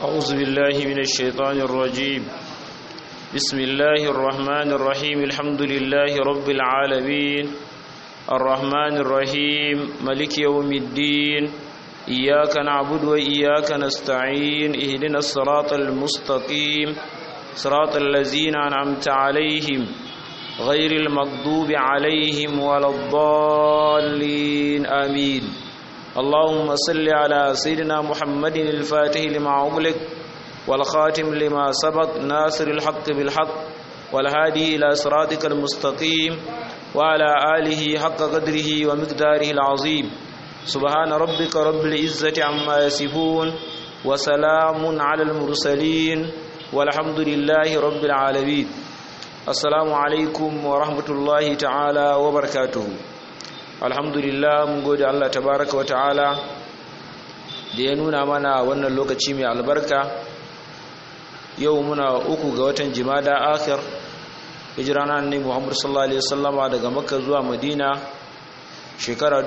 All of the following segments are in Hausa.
أعوذ بالله من الشيطان الرجيم بسم الله الرحمن الرحيم الحمد لله رب العالمين الرحمن الرحيم ملك يوم الدين إياك نعبد وإياك نستعين اهدنا الصراط المستقيم صراط الذين أنعمت عليهم غير المغضوب عليهم ولا الضالين آمين اللهم صل على سيدنا محمد الفاتح لما أغلق والخاتم لما سبق ناصر الحق بالحق والهادي إلى صراطك المستقيم وعلى آله حق قدره ومقداره العظيم سبحان ربك رب العزة عما يصفون وسلام على المرسلين والحمد لله رب العالمين السلام عليكم ورحمة الله تعالى وبركاته alhamdulillah mun gode Allah tabaraka wata'ala da ya nuna mana wannan lokaci mai albarka yau muna uku ga watan jimada akhir hijira na annabi Muhammad sallallahu alaihi wasallama daga Makka zuwa Madina shekara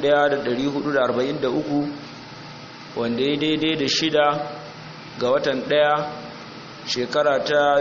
1443 wanda ya daidai da shida ga watan ɗaya shekara ta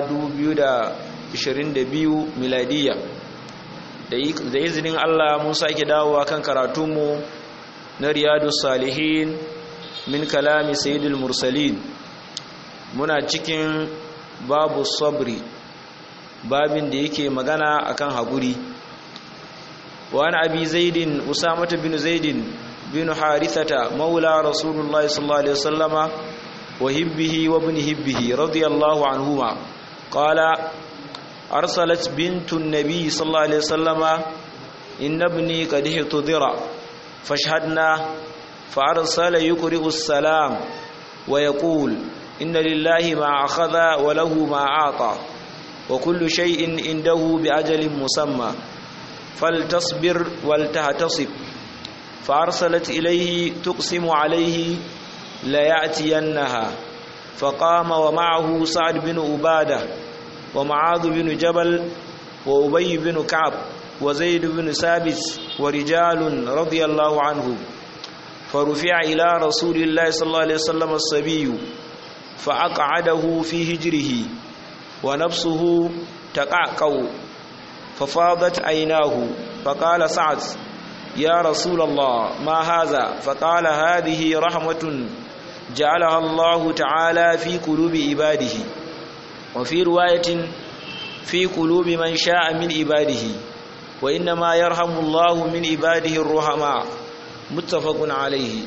2022 miladiyya da izinin Allah mun sake dawowa kan karatunmu na riyadu salihin min kalami sayyidul mursalin muna cikin babu sabri babin da yake magana akan haguri wani abi zaidin usamatu bin zaidin bin harithata maula rasulullahi sallallahu alaihi wasallama wa hibbihi wa ibn hibbihi radiyallahu anhuma qala أرسلت بنت النبي صلى الله عليه وسلم إن ابني قد احتضر فاشهدنا فأرسل يقرئ السلام ويقول إن لله ما أخذ وله ما أعطى وكل شيء عنده بأجل مسمى فلتصبر ولتهتصب فأرسلت إليه تقسم عليه ليأتينها فقام ومعه سعد بن عباده ومعاذ بن جبل وأبي بن كعب وزيد بن ثابت ورجال رضي الله عنهم فرفع إلى رسول الله صلى الله عليه وسلم الصبي فأقعده في هجره ونفسه تقعقع ففاضت عيناه فقال سعد يا رسول الله ما هذا فقال هذه رحمة جعلها الله تعالى في قلوب عباده وفي رواية في قلوب من شاء من عباده وإنما يرحم الله من عباده الرحماء متفق عليه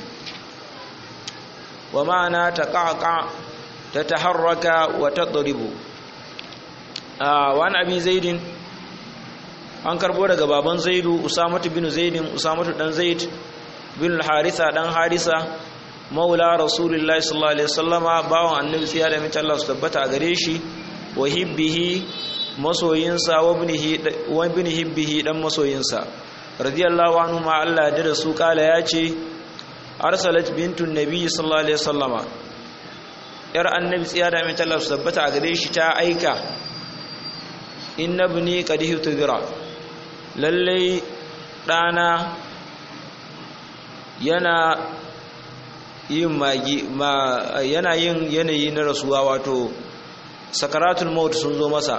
ومعنى تقعقع تتحرك وتضرب آه وعن أبي زيد an karbo daga baban zaidu usamatu bin zaidin usamatu dan zaid bin harisa dan harisa maula rasulullahi sallallahu alaihi wasallama bawan annabi sai da mace Allah su tabbata a gare shi wa hibbihi masoyinsa wa ibn hibbihi dan masoyinsa radiyallahu anhu ma Allah da su kala ya ce arsalat bintun nabi sallallahu alaihi wasallama yar annabi sai da mace Allah su tabbata a gare shi ta aika inna ibni qad hutira lalle dana yana yin magi ma yana yin yanayi na rasuwa wato sakaratul maut sun zo masa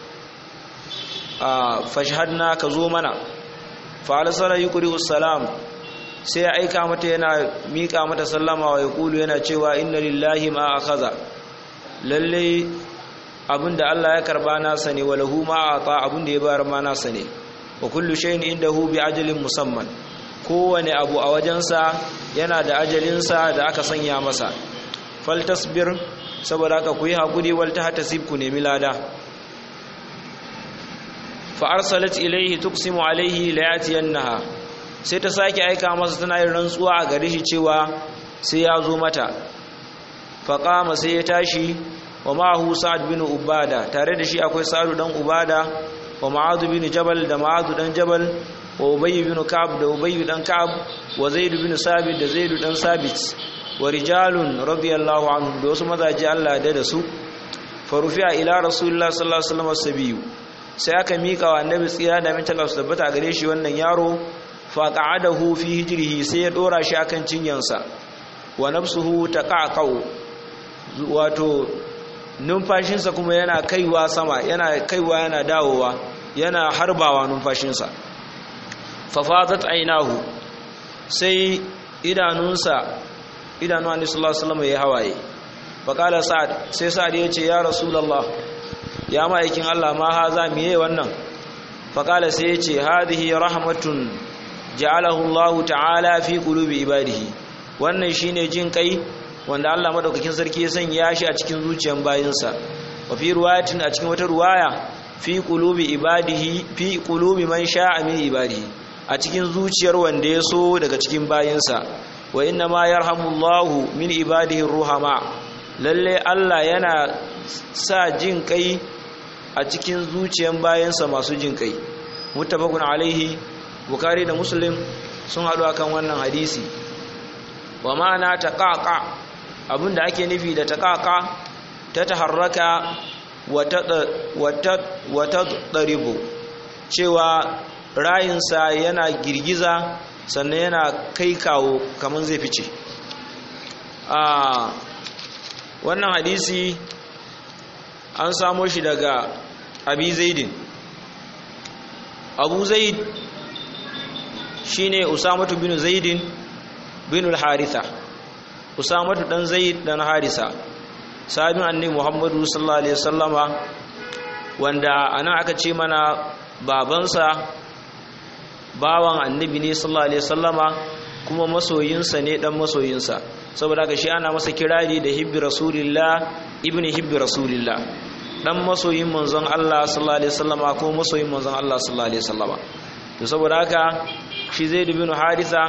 a fashhadna ka zo mana fa arsala yuqri salam sai ya aika mata yana mika mata sallama wa yaqulu yana cewa inna lillahi ma akhadha lalle abinda Allah ya karba nasa ne wa lahu ma ata abinda ya bayar ma nasa ne wa kullu shay'in indahu bi ajalin musamman kowane abu a wajensa yana da ajalinsa da aka sanya masa faltasbir saboda haka ku yi haƙuri walta hata ku nemi lada fa arsalat ilaihi tuqsimu alaihi layatiyannaha sai ta sake aika masa tana yin rantsuwa a gare shi cewa sai ya zo mata fa qama sai ya tashi wa ma'ahu sa'ad bin ubada tare da shi akwai sa'ad dan ubada wa ma'ad bin jabal da ma'ad dan jabal wa ubayy bin ka'ab da ubayy dan ka'ab wa zaid bin sabit da zaid dan sabit wa rijalun radiyallahu anhum da wasu mazaje Allah da da su farufi'a ila rasulullah sallallahu alaihi wasallam sabiyu sai aka mika wa annabi tsira da min talaf tabbata gare shi wannan yaro fa qa'adahu fi hijrihi sai ya dora shi akan cinyansa wa nafsuhu taqaqau wato numfashinsa kuma yana kaiwa sama yana kaiwa yana dawowa yana harbawa numfashinsa fafazat ainahu sai idanunsa idanu annabi sallallahu alaihi wasallam ya hawaye faqala sa'ad sai sa'ad ya ce ya rasulullah ya ma'aikin Allah ma haza miye wannan faqala sai ya ce hadhihi rahmatun ja'alahu Allah ta'ala fi qulubi ibadihi wannan shine jin kai wanda Allah madaukakin sarki ya sanya shi a cikin zuciyar bayinsa wa fi ruwayatin a cikin wata ruwaya fi qulubi ibadihi fi qulubi man sha'a min ibadihi a cikin zuciyar wanda ya so daga cikin bayinsa wa inna ma yarhamullahu min ibadihi ruhama lalle Allah yana sa jin kai a cikin zuciyar bayinsa masu jin kai muttafaqun alaihi bukhari da muslim sun haɗu akan wannan hadisi wa ma'ana taqaqa abinda ake nufi da taqaqa ta taharraka wa tadribu cewa rayinsa yana girgiza sannan yana kai kawo kamar zai fice a wannan hadisi an samo shi daga abi zaidin abu zaid shine usamatu bin zaidin bin al-haritha usamatu dan zaid dan harisa sahabin annabi muhammadu sallallahu alaihi wasallama wanda anan aka ce mana babansa bawan annabi ne sallallahu alaihi wasallama kuma masoyinsa ne dan masoyinsa saboda haka shi ana masa kirari da hibbi rasulillah ibni hibbi rasulillah dan masoyin manzon Allah sallallahu alaihi wasallama ko masoyin manzon Allah sallallahu alaihi wasallama to saboda haka shi Zaid bin Haritha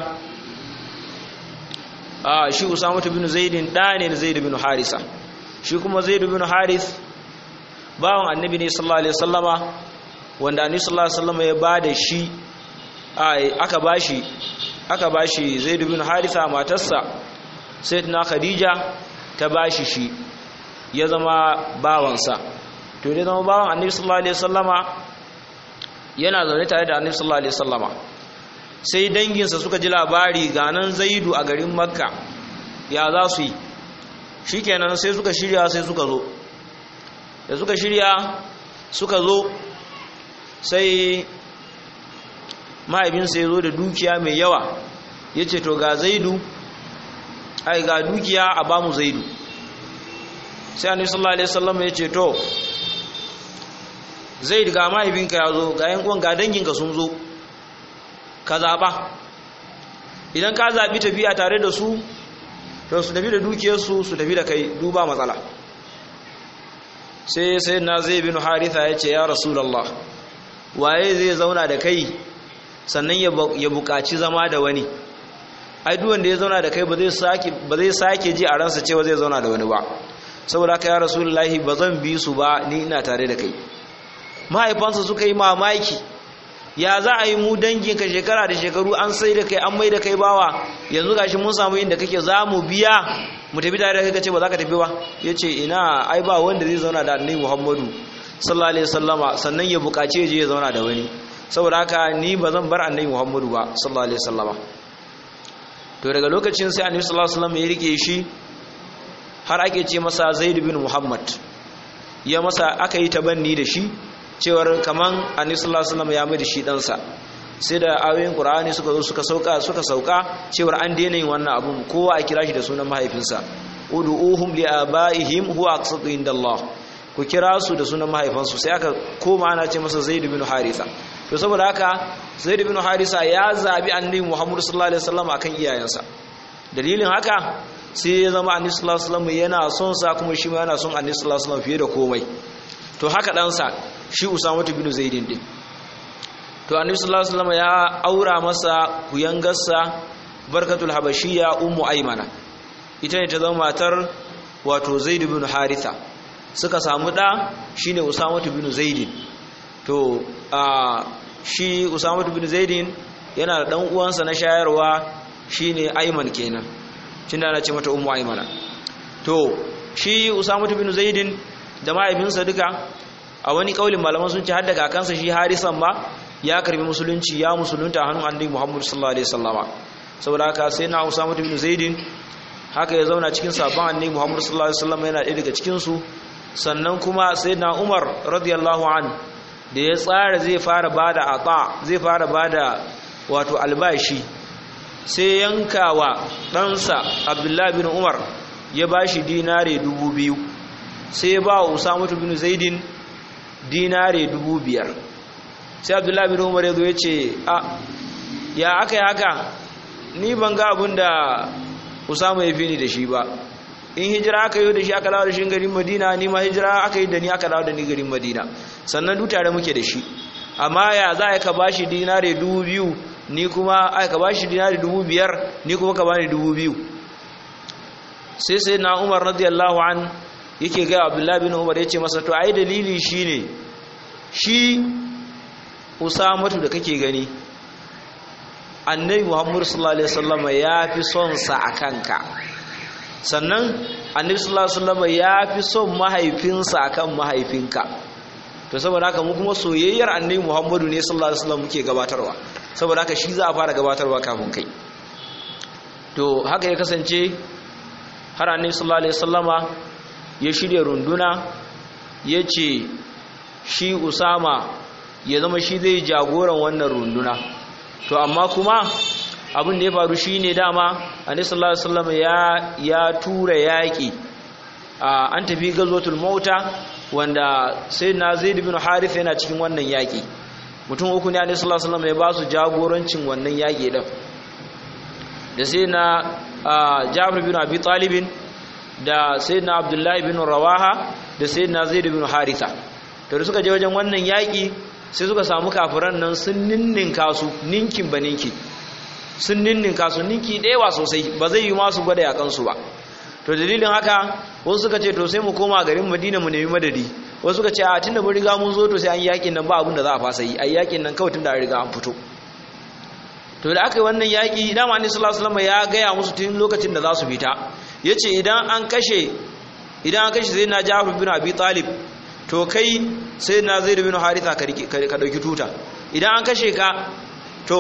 ah shi Usama bin Zaid da ne Zaid bin Harisa shi kuma Zaid bin Harith bawan annabi ne sallallahu alaihi wasallama wanda annabi sallallahu alaihi wasallama ya bada shi aka bashi aka bashi Zaid bin Haritha matarsa Sayyidina Khadija ta bashi shi ya zama bawansa to dai zama bawan Annabi sallallahu alaihi wasallama yana zaune tare da Annabi sallallahu alaihi wasallama sai danginsa suka ji labari ga nan Zaidu a garin Makka ya za su yi shikenan sai suka shirya sai suka zo da suka shirya suka zo sai mahaifinsa ya zo da dukiya mai yawa ya ce to ga zaidu ai ga dukiya a bamu zaidu sai annabi sallallahu alaihi wasallam ya ce to zaidu ga mahaifinka ya zo ga yan uwan ga danginka sun zo ka zaba idan ka zabi tafiya tare da su to su tafi da dukiyarsu su tafi da kai duba matsala sai sai na zai bin haritha ya ce ya rasulullah waye zai zauna da kai sannan ya buƙaci zama da wani ai duk wanda ya zauna da kai ba zai sake ba zai sake ji a ransa cewa zai zauna da wani ba saboda haka ya rasulullahi ba zan bi su ba ni ina tare da kai mahaifansa suka yi mamaki ya za a yi mu dangin ka shekara da shekaru an sai da kai an mai da kai bawa yanzu gashi mun samu inda kake za mu biya mu tafi tare da kai kace ba za ka tafi ba yace ina ai ba wanda zai zauna da annabi Muhammadu sallallahu alaihi wasallama sannan ya buƙace ya je ya zauna da wani saboda haka ni ba zan bar annabi Muhammadu ba sallallahu alaihi wasallama to daga lokacin sai annabi sallallahu alaihi wasallam ya rike shi har ake ce masa Zaid bin Muhammad ya masa aka yi tabanni da shi cewar kaman annabi sallallahu alaihi wasallam ya mai da shi dan sa sai da ayoyin Qur'ani suka zo suka sauka suka sauka cewar an daina yin wannan abun kowa a kira shi da sunan mahaifinsa ud'uhum li abaihim huwa aqsatu indallah ku kira su da sunan mahaifansu sai aka koma ana ce masa Zaid bin Haritha to saboda haka Zaid bin Haritha ya zabi annabi Muhammad sallallahu alaihi wasallam akan iyayensa dalilin haka sai ya zama annabi sallallahu alaihi wasallam yana son sa kuma shi ma yana son annabi sallallahu alaihi wasallam fiye da komai to haka dan sa shi Usama bin Zaid din to annabi sallallahu alaihi wasallam ya aura masa kuyangarsa barkatul habashiyya ummu aymana ita ne ta zama matar wato Zaid bin Haritha suka samu ɗa shi ne usamatu bin zaidin to a shi usamatu bin zaidin yana da ɗan uwansa na shayarwa shi ne aiman kenan shi da ana ce mata umu aimana to shi usamatu bin zaidin da mahaifinsa duka a wani kaulin malaman sun ce har da kakansa shi harisan ma ya karbi musulunci ya musulunta hannun annabi muhammad sallallahu alaihi wasallama saboda haka sai na usamatu bin zaidin haka ya zauna cikin sabon annabi Muhammad sallallahu alaihi wasallam yana ɗaya daga cikin su sannan kuma sayyidina Umar radiyallahu an da ya tsara zai fara bada ata zai fara bada wato albashi sai yankawa ɗansa Abdullahi bin Umar ya bashi dinare dubu biyu sai ya ba wa Usama bin Zaidin dinare dubu biyar sai Abdullahi bin Umar ya zo ya ce a ya aka yi haka ni ban ga abin da Usama ya fi ni da shi ba in hijira aka yi da shi aka dawo da shi garin Madina ni ma hijira aka yi da ni aka dawo da ni garin Madina sannan duk tare muke da shi amma ya za ka bashi dinare dubu biyu ni kuma ai ka bashi dinare dubu biyar ni kuma ka bani dubu biyu sai sai na Umar radiyallahu an yake ga Abdullahi bin Umar yace masa to ai dalili shine shi Usamatu da kake gani annabi muhammadu sallallahu alaihi wasallam ya fi son sa a kanka sannan annabi sallallahu alaihi wasallam ya fi son mahaifinsa akan mahaifinka to saboda haka mu kuma soyayyar annabi muhammadu ne sallallahu alaihi wasallam muke gabatarwa saboda haka shi za a fara gabatarwa kafin kai to haka ya kasance har annabi sallallahu alaihi wasallama ya shirya runduna ya ce shi usama ya zama shi zai jagoran wannan runduna to amma kuma abin da ya faru shine dama annabi sallallahu alaihi wasallam ya ya tura yaki an tafi gazwatul mauta wanda sayyidina zaid bin harith yana cikin wannan yaki mutum uku ne annabi sallallahu alaihi wasallam ya ba su jagorancin wannan yaki din da sayyidina jabir bin abi talib da sayyidina abdullahi bin rawaha da sayyidina zaid bin haritha to da suka je wajen wannan yaki sai suka samu kafiran nan sun ninninka su ninkin ba ninki sun ninninka su ninki ɗewa sosai ba zai yi masu gwada yakansu ba to dalilin haka wasu suka ce to sai mu koma garin madina mu nemi madadi wasu suka ce a tunda mun riga mun zo to sai an yakin nan ba abin da za a fasa yi a yakin nan kawai tunda an riga an fito to da aka yi wannan yaki dama annabi sallallahu alaihi wasallam ya gaya musu tun lokacin da za su fita yace idan an kashe idan an kashe sai na Ja'far bin Abi Talib to kai sai na zai bin haritha ka dauki tuta idan an kashe ka to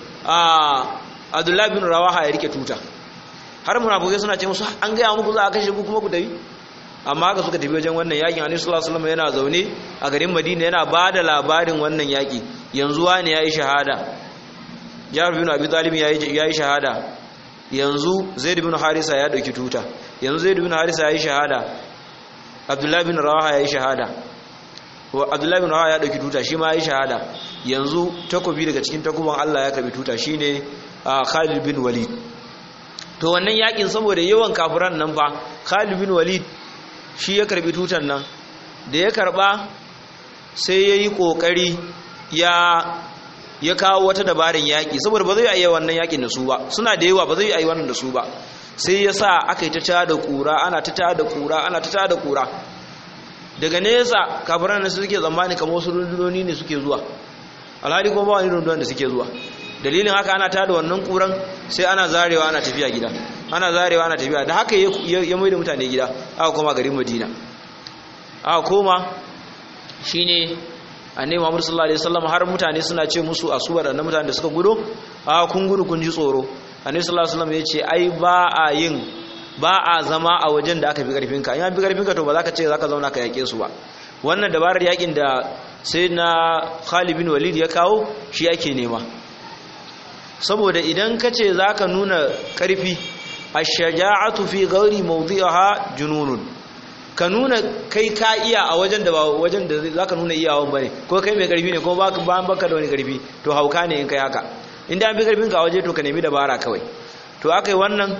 a abdullahi bin rawaha ya rike tuta har munafukai suna ce musu an gaya muku za a kashe ku kuma ku tafi amma haka suka tafi wajen wannan yakin annabi sallallahu alaihi wasallam yana zaune a garin madina yana ba da labarin wannan yaki yanzu wani yayi shahada jabir bin abi talib yayi yayi shahada yanzu zaid bin harisa ya dauki tuta yanzu zaid bin harisa yayi shahada abdullahi bin rawaha ya yi shahada abdullahi bin rawaha ya ɗauki tuta shi ma ya yi shahada yanzu takobi daga cikin takuban allah ya karbi tuta shi ne khalid bin walid to wannan yakin saboda yawan kafiran nan fa khalid bin walid shi ya karbi tutan nan da ya karba sai ya yi ƙoƙari ya ya kawo wata dabarin yaƙi saboda ba zai yi wannan yaƙin da su ba suna da yawa ba zai yi wannan da su ba sai ya sa aka yi ta tada kura ana ta tada kura ana ta tada kura daga nesa kafiran da suke zamani kamar wasu rundunoni ne suke zuwa alhali kuma ba wani rundunan da suke zuwa dalilin haka ana tada wannan kuran sai ana zarewa ana tafiya gida ana zarewa ana tafiya da haka ya mai da mutane gida aka koma garin madina aka koma shine annabi Muhammad sallallahu alaihi wasallam har mutane suna ce musu asubar da mutanen da suka gudo a kun gudu kun ji tsoro annabi sallallahu alaihi wasallam yace ai ba a yin ba a zama a wajen da aka fi karfinka in an fi karfinka to ba za ka ce za ka zauna ka yake su ba wannan dabarar yakin da sai na Khalid bin Walid ya kawo shi ake nema saboda idan ka ce za ka nuna karfi ash-shaja'atu fi ghairi mawdi'iha jununun ka nuna kai ka iya a wajen da ba wajen da za ka nuna iyawan bane ko kai mai karfi ne ko ba baka da wani karfi to hauka ne in kai haka inda an fi karfin ka waje to ka nemi dabara kawai to aka yi wannan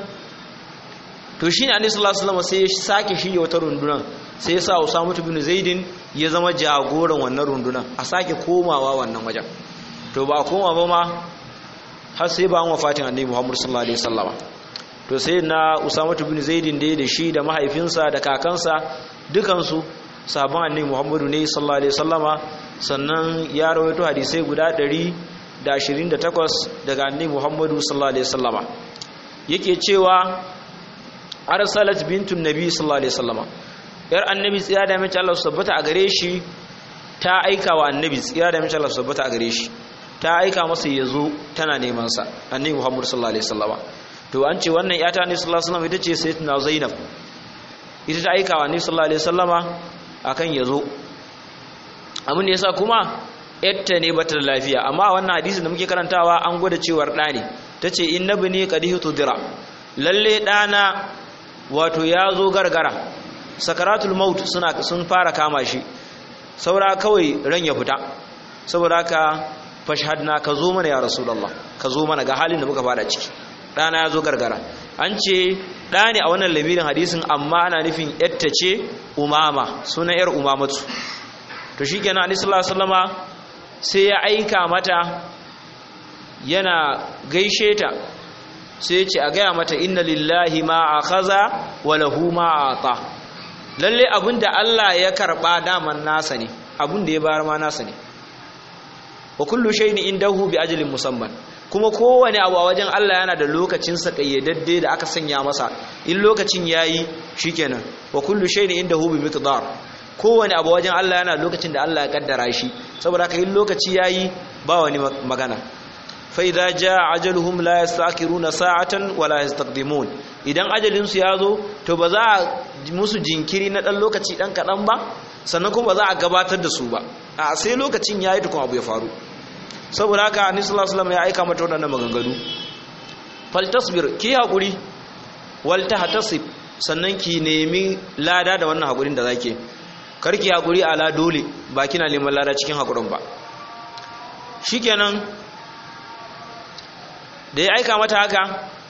to shi ne anisu sallallahu sai ya sake shirya wata rundunan sai ya sa usamu bin zaidin ya zama jagoran wannan rundunan a sake komawa wannan wajen to ba a koma ba ma har sai ba an wafatin annabi muhammadu sallallahu alaihi wasallama to sai na usamu bin zaidin da da shi da mahaifinsa da kakansa dukansu sabon annabi muhammadu ne sallallahu alaihi wasallama sannan ya rawaito hadisai guda ɗari. da ashirin da takwas daga annabi Muhammadu sallallahu alaihi wasallama yake cewa arsalat bintun nabi sallallahu alaihi wasallama yar annabi tsiya da mace Allah tabbata a gare shi ta aika wa annabi tsiya da mace Allah tabbata a gare shi ta aika masa yazo tana neman sa annabi Muhammadu sallallahu alaihi wasallama to an ce wannan yata ne sallallahu alaihi wasallam ita ce sayyidatuna zainab ita ta aika wa ne sallallahu alaihi wasallama akan yazo abin da yasa kuma yatta ne bata da lafiya amma wannan hadisin da muke karantawa an gwada cewar da ne tace innabni qadihu tudira lalle dana wato ya zo gargara sakaratul maut suna sun fara kama shi saura kawai ran ya fita saboda haka fashhadna ka zo mana ya rasulullah ka zo mana ga halin da muka fada ciki dana ya zo gargara an ce da ne a wannan lamirin hadisin amma ana nufin yatta ce umama sunan yar umamatu to shikenan annabi sallallahu alaihi wasallama sai ya aika mata yana gaishe ta sai ya ce a gaya mata inna lillahi ma akhadha wa lahu ma ata lalle abinda Allah ya karba daman nasa ne abinda ya bayar ma nasa ne wa kullu shay'in indahu bi ajalin musamman kuma kowane abu a wajen Allah yana da lokacin sa kayyadadde da aka sanya masa in lokacin yayi shikenan wa kullu shay'in indahu bi miqdar kowane abu wajen Allah yana lokacin da Allah ya kaddara shi saboda haka in lokaci yayi ba wani magana fa idza jaa ajaluhum la yastakiruna sa'atan wa la yastaqdimun idan ajalin su yazo to ba za a musu jinkiri na dan lokaci dan kadan ba sannan kuma ba za a gabatar da su ba a sai lokacin yayi tukun abu ya faru saboda haka annabi sallallahu alaihi wasallam ya aika mata wannan maganganu faltasbir ki hakuri wal tahtasib sannan ki nemi lada da wannan hakurin da zake karki hakuri ala dole ba kina neman lada cikin hakurin ba shikenan da ya aika mata haka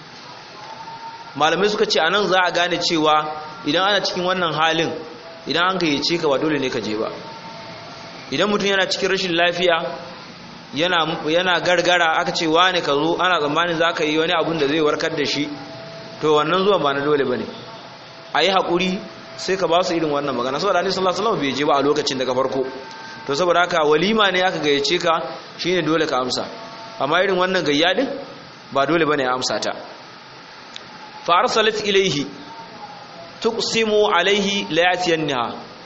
malamai suka ce anan za a gane cewa idan ana cikin wannan halin idan an gayyace ka ba dole ne ka je ba idan mutum yana cikin rashin lafiya yana yana gargara aka ce wane ka zo ana tsammanin za ka yi wani abun da zai warkar da shi to wannan zuwan ba na dole ba ne a yi haƙuri sai ka ba su irin wannan magana saboda annabi sallallahu alaihi wasallam bai je ba a lokacin daga farko to saboda haka walima ne aka gayyace ka shine dole ka amsa amma irin wannan gayya din ba dole bane ya amsa ta fa arsalat ilayhi tuqsimu alaihi la yatiyanha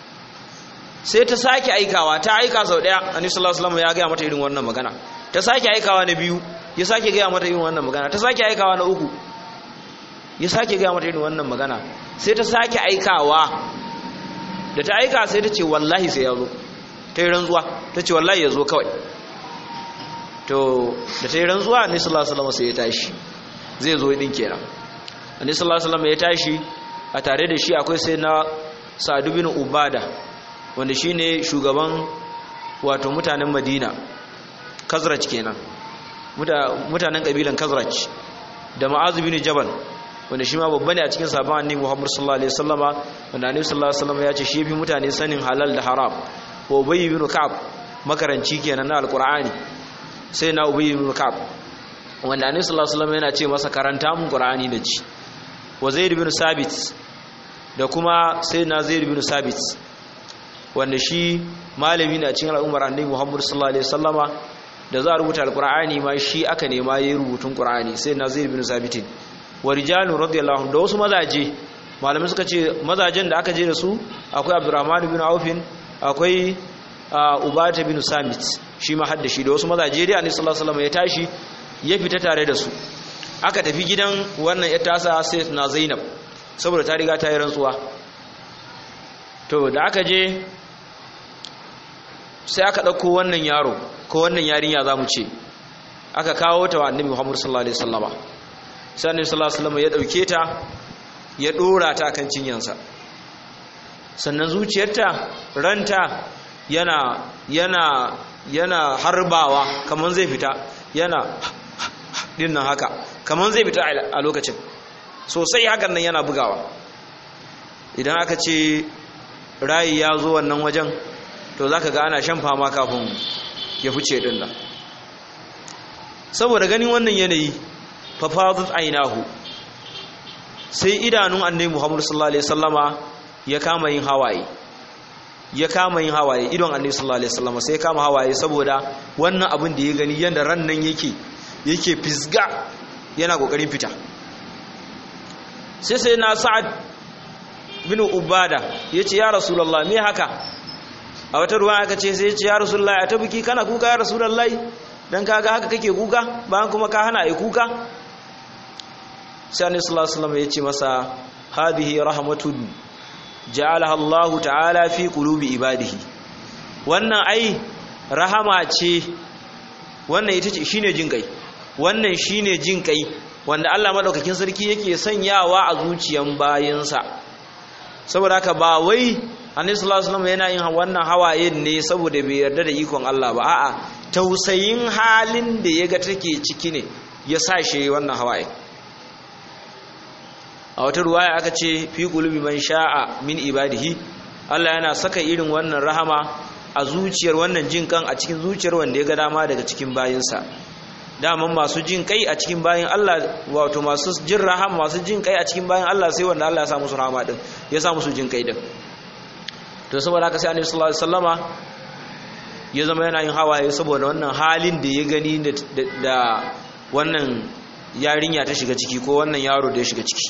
sai ta sake aikawa ta aika sau daya annabi sallallahu alaihi wasallam ya ga mata irin wannan magana ta sake aikawa na biyu ya sake ga mata irin wannan magana ta sake aikawa na uku ya sake ga mata irin wannan magana sai ta sake aikawa da ta aika sai ta ce wallahi sai ya zo ta yi rantsuwa ta ce wallahi ya zo kawai to da ta yi rantsuwa ne sallallahu alaihi wasallam sai ya tashi zai zo din kenan ne sallallahu alaihi wasallam ya tashi a tare da shi akwai sai na Sa'd bin Ubada wanda shine shugaban wato mutanen Madina Kazraj kenan mutanen kabilan Kazraj da Mu'az bin Jabal wanda shi ma babba ne a cikin sabon annabi Muhammad sallallahu alaihi wasallama wanda annabi sallallahu alaihi wasallama ya ce shi fi mutane sanin halal da haram wa Ubay ibn Ka'ab makaranci kenan na alqur'ani sai na Ubay ibn Ka'ab wanda annabi sallallahu alaihi wasallama yana ce masa karanta mun qur'ani da ci wa Zaid ibn Sabit da kuma sai na Zaid ibn Sabit wanda shi malami ne a cikin al'ummar annabi Muhammad sallallahu alaihi wasallama da za a rubuta alqur'ani ma shi aka nema yayin rubutun qur'ani sai na Zaid ibn Sabit wa rijalun radiyallahu anhu da wasu mazaje malamai suka ce mazajen da aka je da su akwai Abdurrahman ibn Auf akwai Ubata ibn Samit shi ma hadda shi da wasu mazaje dai Annabi sallallahu alaihi wasallam ya tashi ya fita tare da su aka tafi gidan wannan ya tasa sai na Zainab saboda ta riga ta yi rantsuwa to da aka je sai aka dauko wannan yaro ko wannan yarinya zamu ce aka kawo ta wa Annabi Muhammad sallallahu alaihi wasallama sai annabi sallallahu alaihi wasallam ya dauke ta ya dora ta kan cinyansa sannan zuciyarta ranta yana yana yana harbawa kaman zai fita yana dinnan haka kaman zai fita a lokacin sosai hakan nan yana bugawa idan aka ce rayi ya zo wannan wajen to zaka ga ana shan fama kafin ya fice din nan saboda ganin wannan yanayi fafadat ainahu sai idanun annabi Muhammad sallallahu alaihi wasallama ya kama yin hawaye ya kama yin hawaye idon annabi sallallahu alaihi wasallama sai ya kama hawaye saboda wannan abin da ya gani yanda ran nan yake yake fisga yana kokarin fita sai sai na sa'ad bin ubada yace ya rasulullah me haka a wata ruwa aka ce sai yace ya rasulullah a tabuki kana kuka ya rasulullah dan kaga haka kake kuka bayan kuma ka hana ai kuka sai annabi sallallahu alaihi wasallam ya ce masa hadhihi rahmatun ja'alaha Allah ta'ala fi qulubi ibadihi wannan ai rahama ce wannan ita ce shine jin kai wannan shine jin kai wanda Allah madaukakin sarki yake sanyawa a zuciyan bayinsa saboda haka ba wai annabi sallallahu alaihi wasallam yana yin wannan hawayen ne saboda bai yarda da ikon Allah ba a'a tausayin halin da yaga take ciki ne ya sa shi wannan hawaye a wata ruwaya aka ce fi qulubi man sha'a min ibadihi Allah yana saka irin wannan rahama a zuciyar wannan jin kan a cikin zuciyar wanda ya ga dama daga cikin bayinsa daman masu jin kai a cikin bayin Allah wato masu jin rahama masu jin kai a cikin bayin Allah sai wanda Allah ya sa musu rahama din ya sa musu jin kai din to saboda haka sai Annabi sallallahu alaihi wasallama ya zama yana yin hawaye saboda wannan halin da ya gani da wannan yarinya ta shiga ciki ko wannan yaro da ya shiga ciki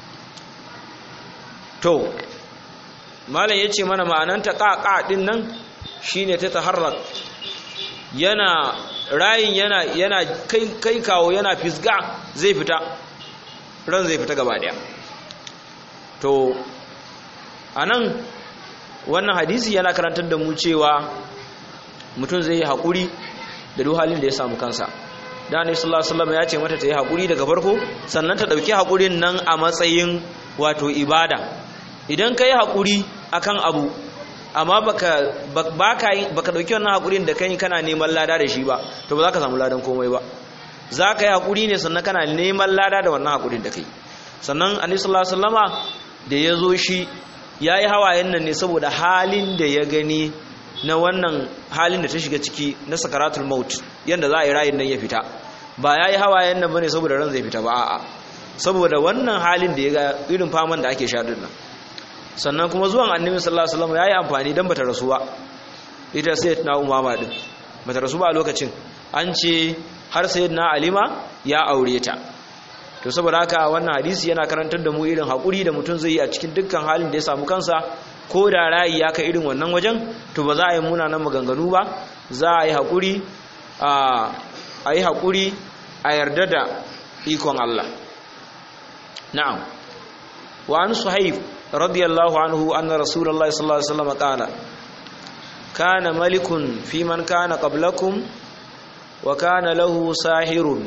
to malam yace mana ma'anan ta qaqa din nan shine ta taharrak yana rayin yana yana kai kai kawo yana fisga zai fita ran zai fita gaba daya to anan wannan hadisi yana karantar da mu cewa mutum zai yi haƙuri da duk halin da ya samu kansa da annabi sallallahu alaihi wasallam ya ce mata ta yi haƙuri daga farko sannan ta dauki haƙurin nan a matsayin wato ibada idan ka yi haƙuri akan abu amma baka baka baka dauki wannan haƙurin da kai kana neman lada da shi ba to ba za ka samu ladan komai ba za ka yi haƙuri ne sannan kana neman lada da wannan haƙurin da kai sannan annabi sallallahu alaihi wasallama da ya zo shi ya yi hawayen nan ne saboda halin da ya gani na wannan halin da ta shiga ciki na sakaratul maut yadda za a yi rayin nan ya fita ba ya yi hawayen nan bane saboda ran zai fita ba a'a saboda wannan halin da ya ga irin faman da ake shaɗin nan sannan kuma zuwan annabi sallallahu alaihi wasallam ya yi amfani dan bata rasu ba ita sayyidina umama din bata rasu ba a lokacin an ce har sayyidina alima ya aure ta to saboda haka wannan hadisi yana karantar da mu irin haƙuri da mutum zai yi a cikin dukkan halin da ya samu kansa ko da rayi ya kai irin wannan wajen to ba za a yi munanan maganganu ba za a yi haƙuri a yi haƙuri a yarda da ikon Allah na'am wa an suhaib radiyallahu anhu anna rasulullahi sallallahu alaihi wasallam qala kana malikun fi man kana qablakum wa kana lahu sahirun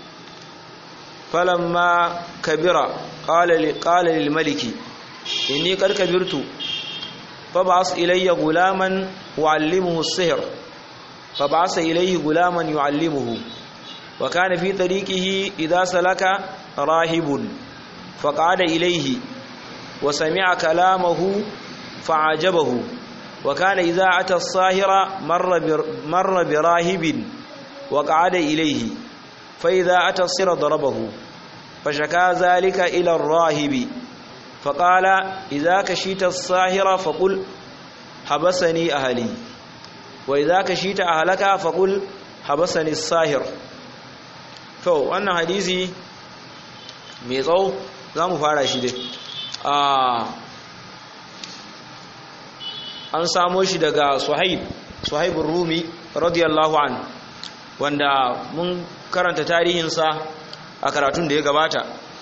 فلما كبر قال قال للملك إني قد كبرت فبعث إلي غلاما وعلمه السحر فبعث إليه غلاما يعلمه وكان في طريقه إذا سلك راهب فقعد إليه وسمع كلامه فعجبه وكان إذا أتى الصاهر مر, مر براهب وقعد إليه فإذا أتى الصر ضربه فشكى ذلك إلى الراهب فقال إذا كشيت الصاهر فقل حبسني أهلي وإذا كشيت أهلك فقل حبسني الصاهر to wannan hadisi mai tsawo za mu fara shi dai an samo shi daga suhaib suhaibun rumi radiyallahu an wanda mun karanta tarihinsa a karatun da ya gabata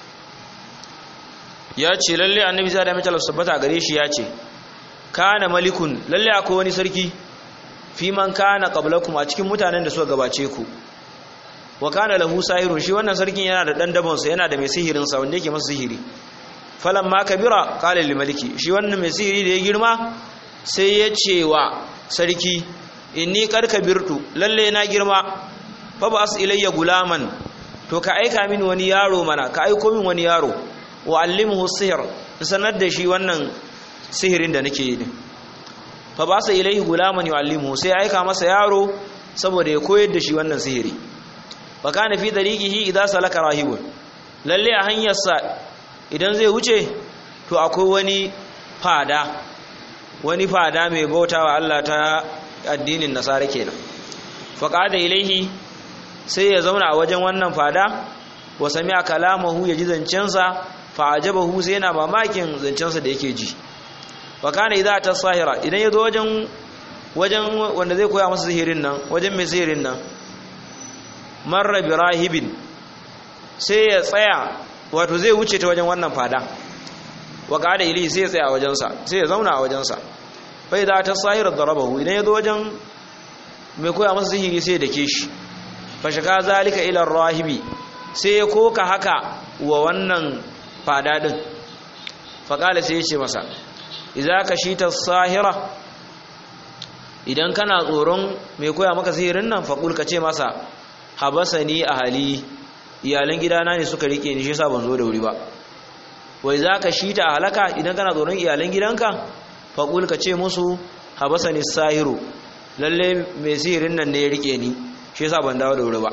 ya ce lalle annabi zai da mitalar sabbata gare shi ya ce kana malikun lalle akwai wani sarki fi man kana qablakum a cikin mutanen da suka gabace ku wa kana lahu sahirun shi wannan sarkin yana da dan dabon sa yana da mai sihirin sa wanda yake masa sihiri falamma kabira qala lil maliki shi wannan mai sihiri da ya girma sai ya ce wa sarki inni qad kabirtu lalle na girma fa ba as ilayya gulaman to ka aika min wani yaro mana ka aiko min wani yaro wa allimhu sihr sanar da shi wannan sihirin da nake yi fa ba sa ilayhi gulaman yuallimuhu sai aika masa yaro saboda ya koyar da shi wannan sihiri wa kana fi dariqihi idza salaka rahibun lalle a hanyarsa idan zai wuce to akwai wani fada wani fada mai bautawa Allah ta addinin nasara kenan fa qada ilaihi sai ya zauna a wajen wannan fada wa sami'a kalamahu ya ji zancensa fa ajabahu sai yana mamakin zancensa da yake ji wa kana idza ta sahira idan ya zo wajen wajen wanda zai koya masa sihirin nan wajen mai sihirin nan marra bi rahibin sai ya tsaya wato zai wuce ta wajen wannan fada wa qada ili sai ya tsaya a wajensa sai ya zauna a wajensa fa idza tasahira darabahu idan ya zo wajen mai koya masa sihiri sai ya dake shi fa shaka zalika ila rahibi sai ya koka haka wa wannan fada din fa qala sai ya ce masa idza kashita sahira idan kana tsoron mai koya maka sihirin nan faƙul ka ce masa habasani ahali iyalan gidana ne suka rike ni shi yasa ban zo da wuri ba wai za ka shi ta halaka idan kana tsoron iyalan gidanka faƙul ka ce musu habasani sahiru lalle mai sihirin nan ne ya rike ni shi yasa ban dawo da wuri ba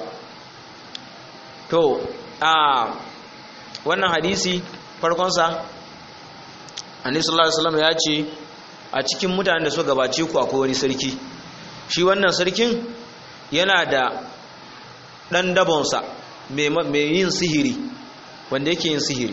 to a wannan hadisi farkonsa annabi sallallahu alaihi wasallam ya ce a cikin mutanen da suka gabace ku akwai wani sarki shi wannan sarkin yana da ɗan dabonsa mai yin sihiri wanda yake yin sihiri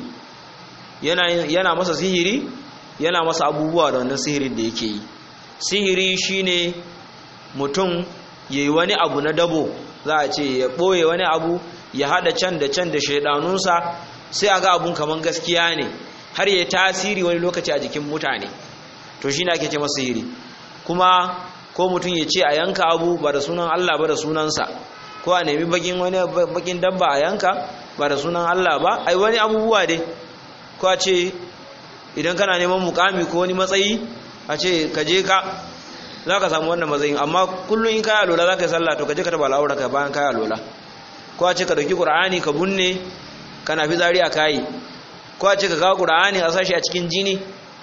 yana masa sihiri yana masa abubuwa da wannan sihirin da yake yi sihiri shine mutum ya yi wani abu na dabo za a ce ya ɓoye wani abu ya haɗa can da can da shaidanunsa sai a ga abun kamar gaskiya ne har ya tasiri wani lokaci a jikin mutane to shi ne ake ce masa sihiri kuma ko mutum ya ce a yanka abu ba da sunan Allah ba da sunansa ko a nemi bakin wani bakin dabba a yanka ba da sunan Allah ba ai wani abubuwa dai ko a ce idan kana neman mukami ko wani matsayi a ce ka je ka za ka samu wannan matsayin amma kullum in kaya lola za ka yi sallah to ka je ka taba al'aura ka bayan kaya lola ko a ce ka dauki qur'ani ka bunne kana fi zari a kayi ko a ce ka kawo qur'ani a sashi a cikin jini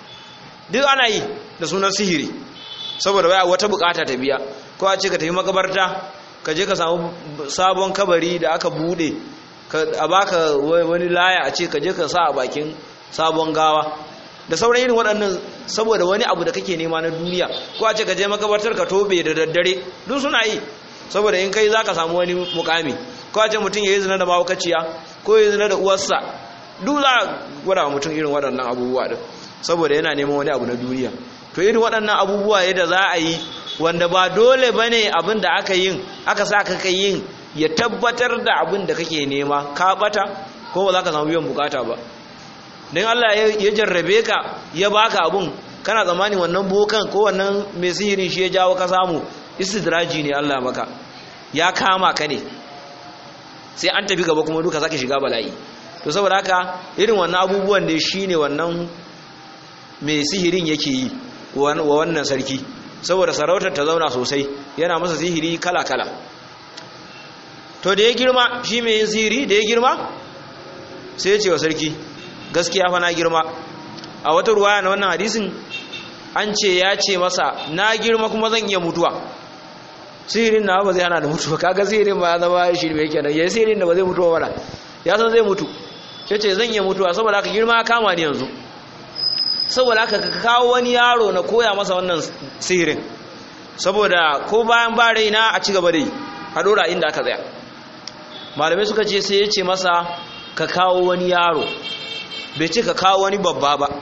duk ana yi da sunan sihiri saboda waya wata bukata ta biya ko a ce ka tafi makabarta ka je ka samu sabon kabari da aka bude a baka wani laya a ce ka je ka sa a bakin sabon gawa da sauran irin waɗannan saboda wani abu da kake nema na duniya ko a ce ka je makabartar ka tobe da daddare duk suna yi saboda in kai za ka samu wani mukami ko a ce mutum ya yi zina da mahaukaciya ko ya yi zina da uwarsa duk za a gwada mutum irin waɗannan abubuwa din saboda yana neman wani abu na duniya to irin waɗannan abubuwa yadda za a yi wanda ba dole ba ne abin da aka yin aka sa ka yin ya tabbatar da abin da kake nema ka bata ko ba za ka samu biyan bukata ba don Allah ya jarrabe ka ya baka abun kana tsammanin wannan bokan ko wannan mai sihirin shi ya jawo ka samu istidraji ne Allah maka ya kama ka ne sai an tafi gaba kuma duka sake shiga bala'i to saboda haka irin wannan abubuwan da shi ne wannan mai sihirin yake yi wa wannan sarki saboda sarautar ta zauna sosai yana masa sihiri kala-kala to da ya girma shi mai yin sihiri da ya girma sai ya ce wa sarki gaskiya fa na girma a wata ruwaya na wannan hadisin an ce ya ce masa na girma kuma zan iya mutuwa sihirin na ba zai hana da mutuwa kaga sihirin ba ya zama shi ne yake nan ya sihirin da ba zai mutuwa wala ya san zai mutu ya ce zan iya mutuwa saboda haka girma kama ni yanzu saboda haka ka kawo wani yaro na koya masa wannan sihirin saboda ko bayan ba raina a ci gaba da yi a dora inda aka tsaya malamai suka ce sai ya ce masa ka kawo wani yaro bai ce ka kawo wani babba ba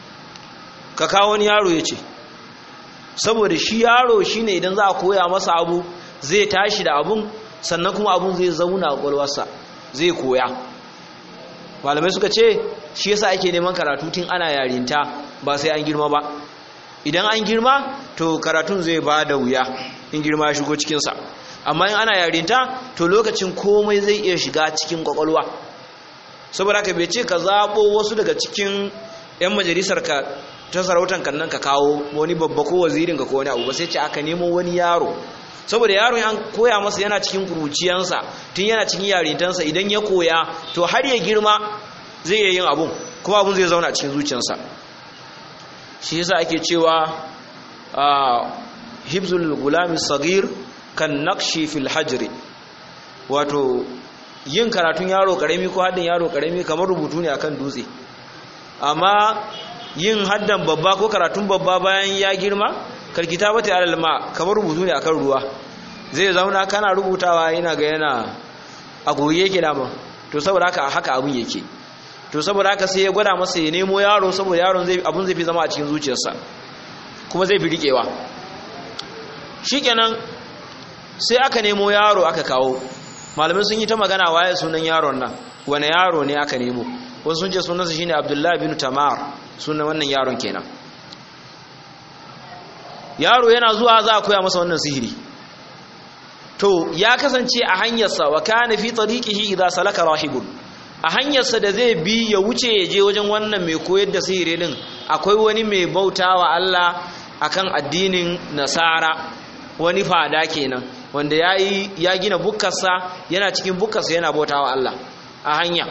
ka kawo wani yaro ya ce saboda shi yaro shine idan za a koya masa abu zai tashi da abun sannan kuma abun zai zauna a kwalwarsa zai koya malamai suka ce shi yasa ake neman karatu tun ana yarinta ba sai an girma ba idan an girma to karatun zai ba da wuya in girma ya shigo cikinsa amma in ana yarinta to lokacin komai zai iya shiga cikin kwakwalwa saboda ka bai ce ka zaɓo wasu daga cikin 'yan majalisar ka ta sarautan kannan ka kawo wani babba ko wazirin ka ko wani abu ba sai ce aka nemo wani yaro saboda yaron an koya masa yana cikin kuruciyansa tun yana cikin yarintansa idan ya koya to har ya girma zai iya yin abun kuma abun zai zauna cikin zuciyarsa shi yasa ake cewa hibzul gulami sagir kan nakshi fil hajri wato yin karatun yaro karami ko haddin yaro karami kamar rubutu ne akan dutse amma yin haddan babba ko karatun babba bayan ya girma karkita bata alal ma kamar rubutu ne akan ruwa zai zauna kana rubutawa yana ga yana a goye yake dama to saboda haka haka abun yake to saboda haka sai ya gwada masa ya nemo yaro saboda yaron zai abun zai fi zama a cikin zuciyarsa kuma zai fi rikewa shikenan sai aka nemo yaro aka kawo malamai sun yi ta magana waye sunan yaron nan wane yaro ne aka nemo wasu sun ce sunansa shine abdullahi bin tamar sunan wannan yaron kenan yaro yana zuwa za a koya masa wannan sihiri to ya kasance a hanyarsa wa kana fi tariqihi idza salaka rahibun a hanyarsa da zai bi ya wuce ya je wajen wannan mai koyar da sihiri din akwai wani mai bautawa Allah akan addinin nasara wani fada kenan wanda yayi ya gina bukkarsa yana cikin bukkarsa yana bautawa Allah a hanya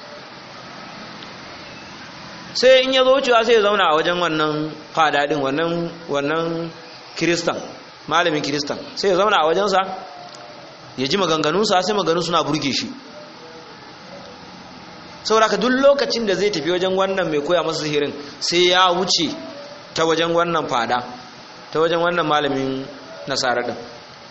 sai in ya zo wucewa sai ya zauna a wajen wannan fada din wannan wannan kiristan malamin kiristan sai ya zauna a wajensa ya ji maganganunsa sai maganganu suna burge shi saboda duk lokacin da zai tafi wajen wannan mai koya masa sihirin sai ya wuce ta wajen wannan fada ta wajen wannan malamin nasara din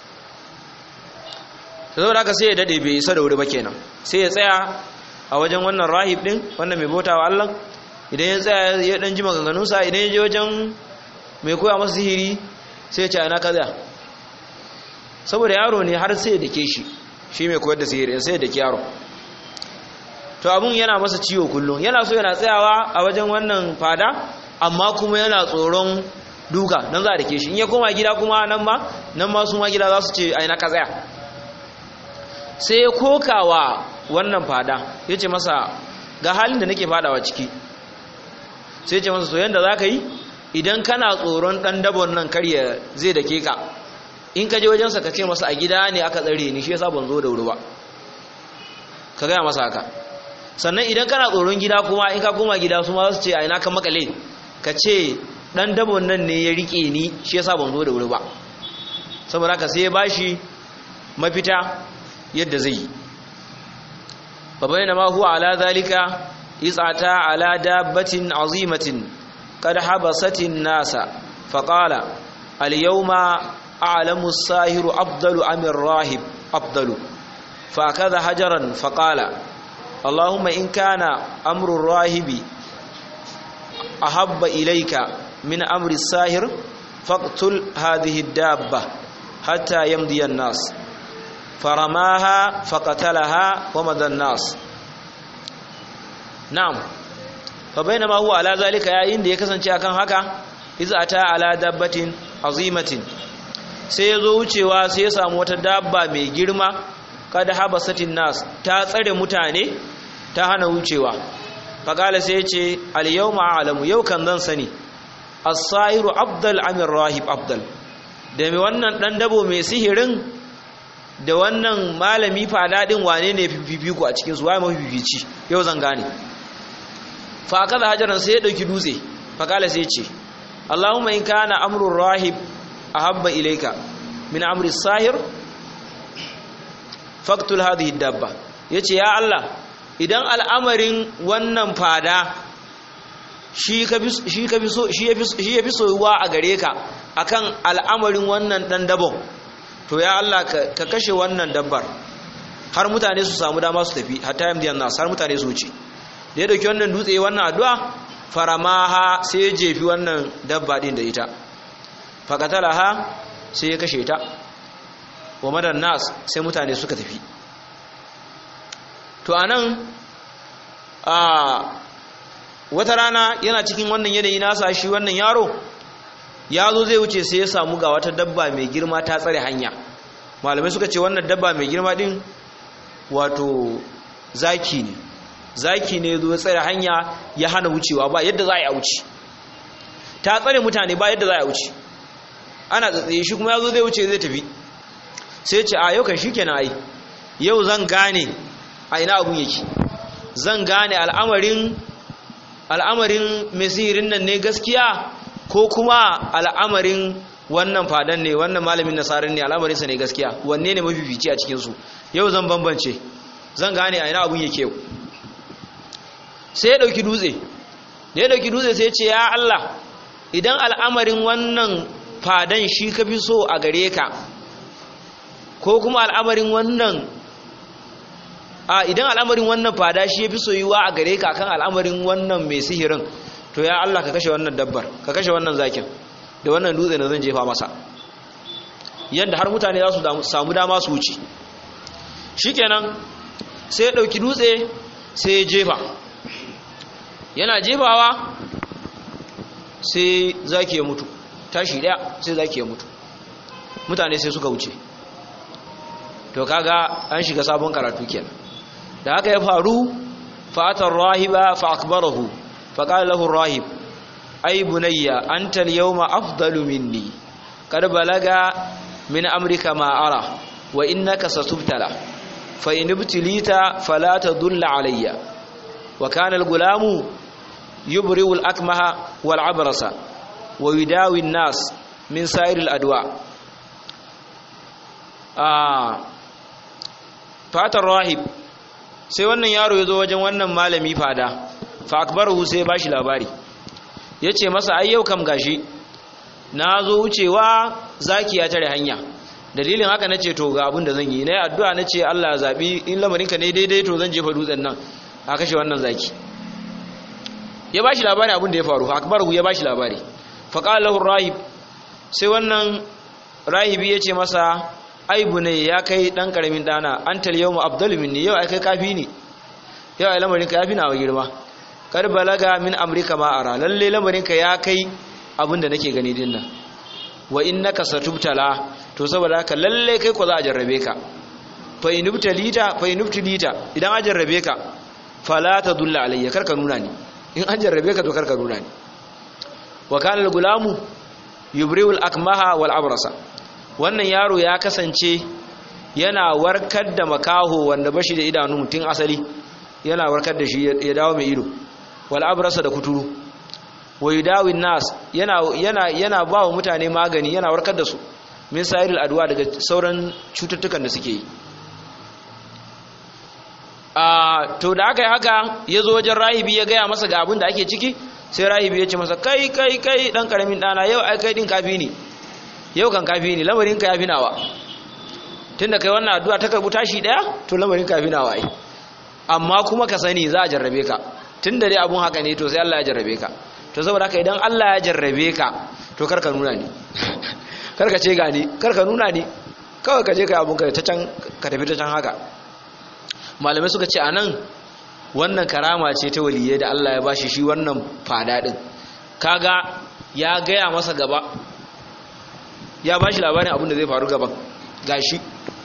saboda haka sai ya dade bai isa da wuri ba kenan sai ya tsaya a wajen wannan rahib din wannan mai bauta wa Allah idan ya tsaya ya dan ji maganganunsa idan ya je wajen mai koya masa sihiri sai ya ce ana kaza saboda yaro ne har sai da ke shi shi mai koyar da sihiri sai da ke yaro to abun yana masa ciwo kullum yana so yana tsayawa a wajen wannan fada amma kuma yana tsoron duka nan za a dake shi in ya koma gida kuma nan ma nan ma su ma gida za su ce aina ka tsaya sai ya kokawa wannan fada ya ce masa ga halin da nake fadawa ciki sai ce masa soyayya da za ka yi idan kana tsoron ɗan dabon nan karya zai dake ka in ka je wajensa ka ce masa a gida ne aka tsare ni shi yasa ban zo da wuri ba ka gaya masa haka sannan idan kana tsoron gida kuma in ka koma gida su ma su ce a ina ka makale ka ce dan dabon nan ne ya rike ni shi yasa ban zo da wuri ba saboda haka sai ya bashi mafita yadda zai yi babayna ma huwa ala zalika isata ala dabbatin azimatin qad habasatin nasa faqala al yawma a'lamu as-sahiru afdalu am ar-rahib afdalu fa akaza hajaran faqala اللهم إن كان أمر الراهب أحب إليك من أمر الساهر فاقتل هذه الدابة حتى يمضي الناس فرماها فقتلها ومضى الناس نعم فبينما هو على ذلك يا إن دي كسن كان هكا إذا أتى على دابة عظيمة sai ya zo wucewa sai ya samu wata dabba mai girma kada habasatin nas ta tsare mutane ta hana wucewa faqala sai yace al yawma a'lamu yau kan zan sani as-sahiru afdal amir rahib afdal da mai wannan dan dabo mai sihirin da wannan malami fada din wane ne fifiko a cikin su waye mafifici yau zan gane fa akaza hajaran sai ya dauki dutse faqala sai yace Allahumma in kana amrur rahib ahabba ilayka min amri as-sahir faktul hadhihi dabba yace ya Allah idan al'amarin wannan fada shi ka shi ka so shi yafi shi yafi soyuwa a gare ka akan al'amarin wannan dan dabon to ya Allah ka kashe wannan dabbar har mutane su samu dama su tafi hatta yamdiyan nas har mutane su wuce da ya dauki wannan dutse wannan addu'a faramaha sai ya jefi wannan dabba din da ita faqatalaha sai ya kashe ta wa madan nas sai mutane suka tafi to anan a wata rana yana cikin wannan yanayi nasa shi wannan yaro ya zo zai wuce sai ya samu ga wata dabba mai girma ta tsare hanya malamai suka ce wannan dabba mai girma din wato zaki ne zaki ne zo tsare hanya ya hana wucewa ba yadda za a yi a wuce ta tsare mutane ba yadda za a wuce ana tsatsaye shi kuma ya zo zai wuce zai tafi sai ce a yau kan shi kenan ai yau zan gane a ina abun yake zan gane al'amarin al'amarin mesirin nan ne gaskiya ko kuma al'amarin wannan fadan ne wannan malamin nasarar ne al'amarinsa ne gaskiya wanne ne mafifici a cikinsu yau zan bambance zan gane a ina abun yake yau sai ya ɗauki dutse da ya ɗauki dutse sai ce ya Allah idan al'amarin wannan fadan shi ka fi so a gare ka ko kuma al'amarin wannan a idan al'amarin wannan fada shi ya fi soyuwa a gare ka kan al'amarin wannan mai sihirin to ya Allah ka kashe wannan dabbar ka kashe wannan zakin da wannan dutse da zan jefa masa yadda har mutane za su samu dama su wuce shikenan sai ya ɗauki dutse sai ya jefa yana jebawa sai zaki ya mutu tashi daya sai zaki ya mutu mutane sai suka wuce to kaga an shiga sabon karatu kenan da haka ya faru fa'atar rahiba fa akbarahu fa qala lahu rahib ay bunayya anta al-yawma afdalu minni kad balaga min amrika ma ara wa innaka satubtala fa in ibtilita fala tadulla alayya wa kana al-gulamu yubri'u al-akmaha wal abrasa wa yudawi an-nas min sa'ir al-adwa ah fatar rahib sai wannan yaro ya zo wajen wannan malami fada fa akbarahu sai bashi labari yace masa ai yau kam gashi na zo wucewa zaki ya tare hanya dalilin haka nace to ga abin da zan yi nayi addu'a nace Allah ya zabi in lamarinka ne daidai to zan jefa dutsen nan a kashe wannan zaki ya bashi labari abin da ya faru fa akbarahu ya bashi labari fa qala lahu rahib sai wannan rahibi yace masa aibu ne ya kai dan karamin dana antal yawmu afdalu minni yau ai kai kafi ni yau ai lamarin ka yafi nawa girma kar balaga min amrika ma ara lalle lamarin ka ya kai abinda nake gani din nan wa innaka satubtala to saboda haka lalle kai ko za a jarrabe ka fa inubtalita fa inubtalita idan a jarrabe ka fala tadulla alayya kar ka nuna ni in an jarrabe ka to kar ka nuna ni wa kana al-gulamu yubriul akmaha wal abrasa wannan yaro ya kasance yana warkar da makaho wanda bashi da idanu mutum asali yana warkar da shi ya dawo mai ido wal abrasa da kuturu wa yudawin nas yana yana yana ba wa mutane magani yana warkar da su min sa'iril adwa daga sauran cututtukan da suke yi a to da aka yi haka ya zo wajen rahibi ya gaya masa ga abin da ake ciki sai rahibi ya ce masa kai kai kai dan karamin dana yau ai kai din kafi ne yau kan kafi ne lamarin ka yafi nawa tunda kai wannan addu'a ta karbu tashi daya to lamarin ka yafi nawa ai amma kuma ka sani za a jarrabe ka tunda dai abun haka ne to sai Allah ya jarrabe ka to saboda haka idan Allah ya jarrabe ka to karka nuna ni karka ce gani karka nuna ni kawai ka je kai abun ka ta can ka tafi ta can haka malamai suka ce anan wannan karama ce ta waliyai da Allah ya bashi shi wannan fada din kaga ya gaya masa gaba ya bashi labarin abin da zai faru gaban gashi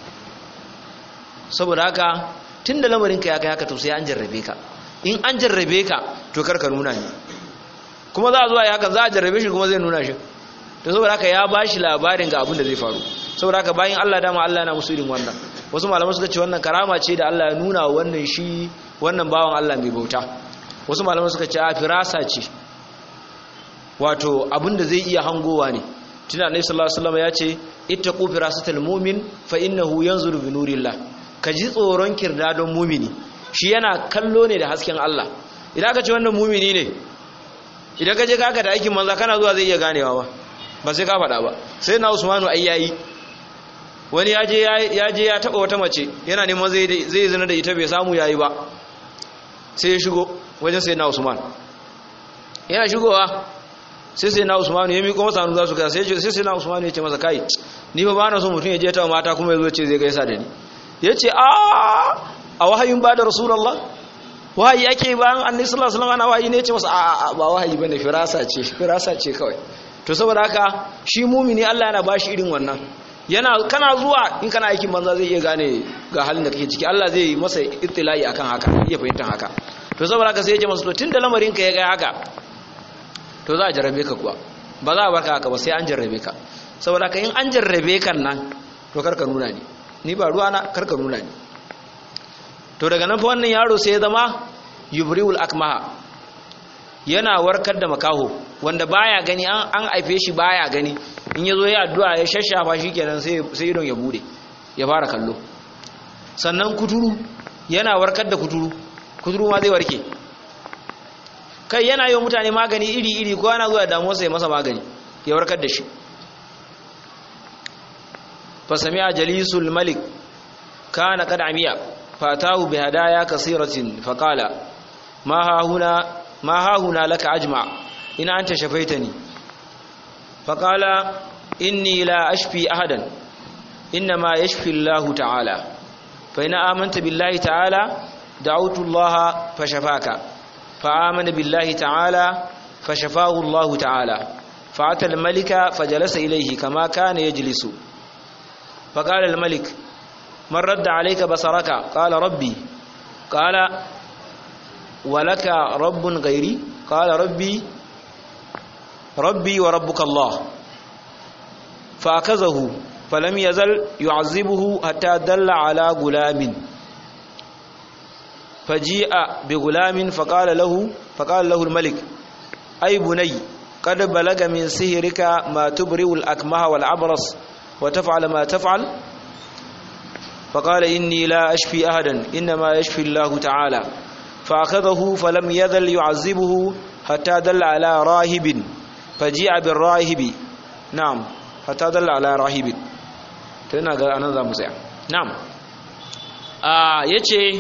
saboda haka tun da lamarinka ya kai haka to sai an jarrabe ka in an jarrabe ka to karka nuna ne kuma za a zuwa ya haka za a jarrabe shi kuma zai nuna shi to saboda haka ya bashi labarin ga abin da zai faru saboda haka bayan Allah dama Allah yana musu irin wannan wasu malaman suka ce wannan karama ce da Allah ya nuna wannan shi wannan bawan Allah mai bauta wasu malaman suka ce a firasa ce wato abin da zai iya hangowa ne tunda annabi sallallahu alaihi wasallam ya ce ittaqu firasatal mu'min fa innahu yanzuru bi nurillah ka ji tsoron kirdadon mu'mini shi yana kallo ne da hasken Allah idan ka ce wannan mu'mini ne idan ka je ka aka da aikin manza kana zuwa zai iya ganewa ba ba sai ka faɗa ba sai na Usmanu ai yayi wani ya je ya je ya taba wata mace yana neman zai zai zina da ita bai samu yayi ba sai ya shigo wajen sai na Usman yana shigowa sai sai na usmanu ya miƙo masa hannu za su kai sai sai na usmanu ya ce masa kai ni ba ba na so mutum ya je ta mata kuma ya zo ce zai gaisa da ni ya ce a a wahayin ba da rasulallah wahayi yake bayan annabi sallallahu alaihi wasallam ana wahayi ne ya ce masa a ba wahayi bane firasa ce firasa ce kawai to saboda haka shi mumini Allah yana bashi irin wannan yana kana zuwa in kana aikin banza zai iya gane ga halin da kake ciki Allah zai masa ittilai akan haka iya fahimtar haka to saboda haka sai ya ce masa to tunda lamarin ka ya ga haka to za a jarrabe ka kuwa ba za a barka haka ba sai an jarrabe ka saboda ka in an jarrabe kan nan to karka nuna ni ni ba ruwa na karka nuna ni to daga nan fa wannan yaro sai ya zama yubriul akmaha yana warkar da makaho wanda baya gani an an aife shi baya gani in yazo ya addu'a ya shashafa shikenan sai sai idon ya bude ya fara kallo sannan kuturu yana warkar da kuturu kuturu ma zai warke kai yana yi wa mutane magani iri-iri ko yana zuwa damuwa sai masa magani ya warkar da shi fasami a jalisul malik kana kada amiya fatahu bi hadaya kasiratin faqala ma hahuna ma hahuna laka ajma ina anta shafaitani faqala inni la ashfi ahadan inma yashfi Allah ta'ala fa ina amanta billahi ta'ala da'awtu Allah fashafaka فآمن بالله تعالى فشفاه الله تعالى فأتى الملك فجلس إليه كما كان يجلس فقال الملك من رد عليك بصرك قال ربي قال ولك رب غيري قال ربي ربي وربك الله فأخذه فلم يزل يعذبه حتى دل على غلام فجيء بغلام فقال له فقال له الملك أي بني قد بلغ من سهرك ما تبرئ الأكمه والعبرص وتفعل ما تفعل فقال إني لا أشفي أحدا إنما يشفي الله تعالى فأخذه فلم يزل يعذبه حتى دل على راهب فجيء بالراهب نعم حتى دل على راهب تنا ga anan zamu tsaya na'am ah yace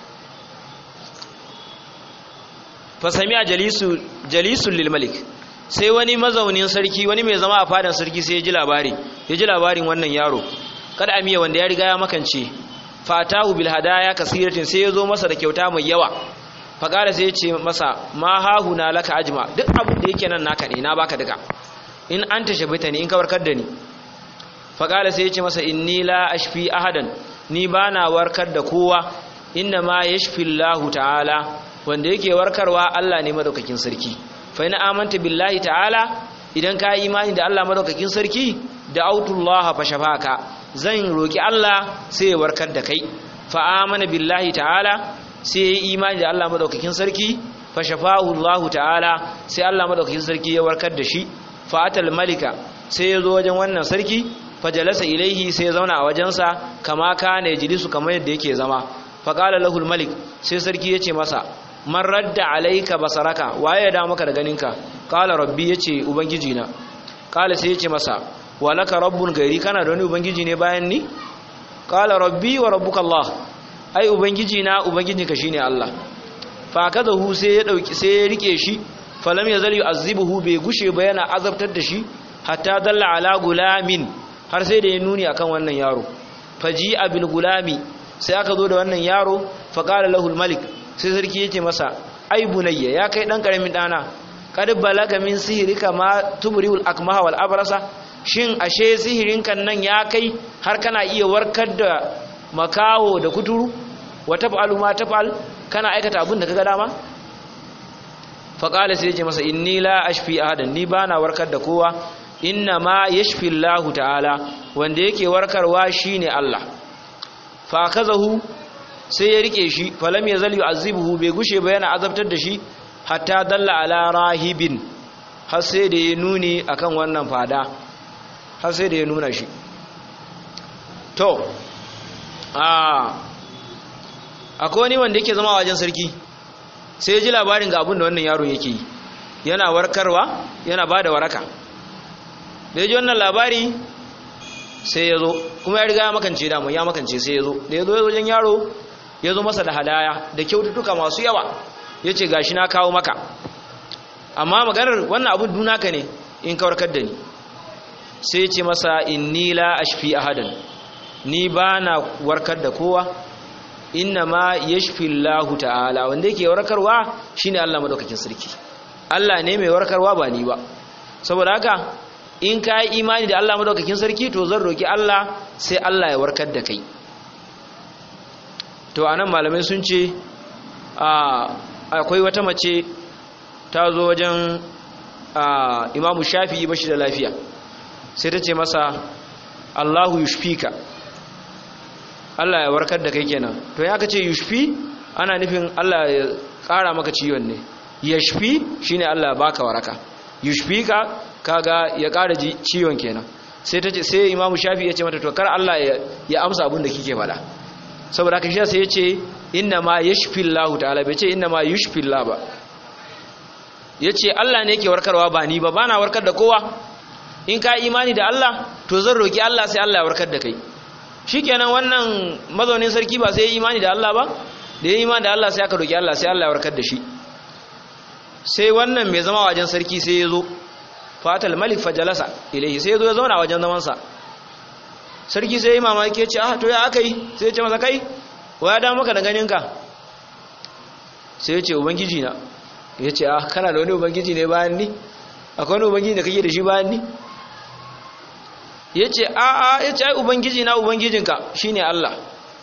fa sami'a jalisu jalisul lil malik sai wani mazaunin sarki wani mai zama a fadan sarki sai ya ji labari ya ji labarin wannan yaro kada amiya wanda ya riga ya makance fatahu bil hadaya kasiratin sai ya zo masa da kyauta mai yawa faqala sai ya ce masa ma hahuna laka ajma duk abin da yake nan naka ne na baka duka in anta shabita ni in ka warkar da ni faqala sai ya ce masa inni la ashfi ahadan ni bana warkar da kowa inna ma yashfi Allah ta'ala wanda yake warkarwa Allah ne madaukakin sarki fa in amanta billahi ta'ala idan ka yi imani da Allah madaukakin sarki da autullaha fa shafaka zan roki Allah sai ya warkar da kai fa amana billahi ta'ala sai ya yi imani da Allah madaukakin sarki fa shafahu Allah ta'ala sai Allah madaukakin sarki ya warkar da shi fa atal malika sai ya zo wajen wannan sarki fa jalasa ilaihi sai ya zauna a wajensa kama kana yajlisu kamar yadda yake zama fa qala lahu malik sai sarki ya ce masa man radda alaika basaraka waye ya da maka da ganinka qala rabbi yace ubangiji na qala sai yace masa walaka rabbun gairi kana da wani ubangiji ne bayan ni qala rabbi wa rabbuka allah ai ubangiji na ubangijinka shine allah fa kadahu sai ya dauki sai ya rike shi falam yazal yu'azzibuhu bai gushe ba yana azabtar da shi hatta dalla ala gulamin har sai da ya nuni akan wannan yaro faji abil gulami sai aka zo da wannan yaro fa qala lahu malik sai sarki yake masa ai bunayya ya kai dan karamin dana kad balaga min sihirika ma tubriul akmaha wal abrasa shin ashe sihirin kan nan ya kai har kana iya warkar da makawo da kuturu wa taf'alu ma taf'al kana aikata abin da kaga dama fa qala sai yake masa inni la ashfi ahadan ni bana warkar da kowa inna ma yashfi Allah ta'ala wanda yake warkarwa shine Allah fa kazahu sai ya rike shi falam ya zali azibuhu bai gushe ba yana azabtar da shi hatta dalla ala rahibin har sai da ya nuni akan wannan fada har sai da ya nuna shi to a akwai wani wanda yake zama a wajen sarki sai ya ji labarin ga abin da wannan yaron yake yi yana warkarwa yana ba da waraka da ya ji wannan labari sai ya zo kuma ya riga ya makance damu ya makance sai ya zo da ya zo ya wajen yaro ya zo masa da hadaya da kyaututtuka masu yawa ya ce gashi na kawo maka amma maganar wannan abin dunaka ne in kawarkar da ni sai ya ce masa inni la ashfi ahadan ni ba na warkar da kowa inna ma yashfi Allah ta'ala wanda yake warkarwa shine Allah madaukakin sarki Allah ne mai warkarwa ba ni ba saboda haka in ka yi imani da Allah madaukakin sarki to zan roki Allah sai Allah ya warkar da kai to anan malamai sun ce akwai wata mace ta zo wajen imamu shafi'i bashi da lafiya sai ta ce masa Allahu yushfika Allah ya warkar da kai kenan to ya ka ce yushfi ana nufin Allah ya ƙara maka ciwon ne yashfi shine Allah ya baka waraka yushfika kaga ya ƙara ciwon kenan sai ta ce sai imamu shafi ya ce mata to kar Allah ya amsa abin da kike faɗa saboda haka shi sai ya ce inna ma yashfi Allah ta'ala bai ce inna ma yushfi Allah ba yace Allah ne yake warkarwa ba ni ba bana warkar da kowa in ka imani da Allah to zan roki Allah sai Allah ya warkar da kai shikenan wannan mazaunin sarki ba sai ya imani da Allah ba da ya imani da Allah sai aka roki Allah sai Allah ya warkar da shi sai wannan mai zama wajen sarki sai ya zo fatal malik fajalasa ilaihi sai ya zo ya zauna wajen zamansa sarki sai ya yi mamaki ya ce ah to ya aka yi sai ya ce masa kai wa ya damu maka da ganinka sai ya ce ubangiji na ya ce ah kana da wani ubangiji ne bayan ni akwai wani ubangiji da kake da shi bayan ni ya ce a a ya ce ai ubangiji na ubangijinka shine Allah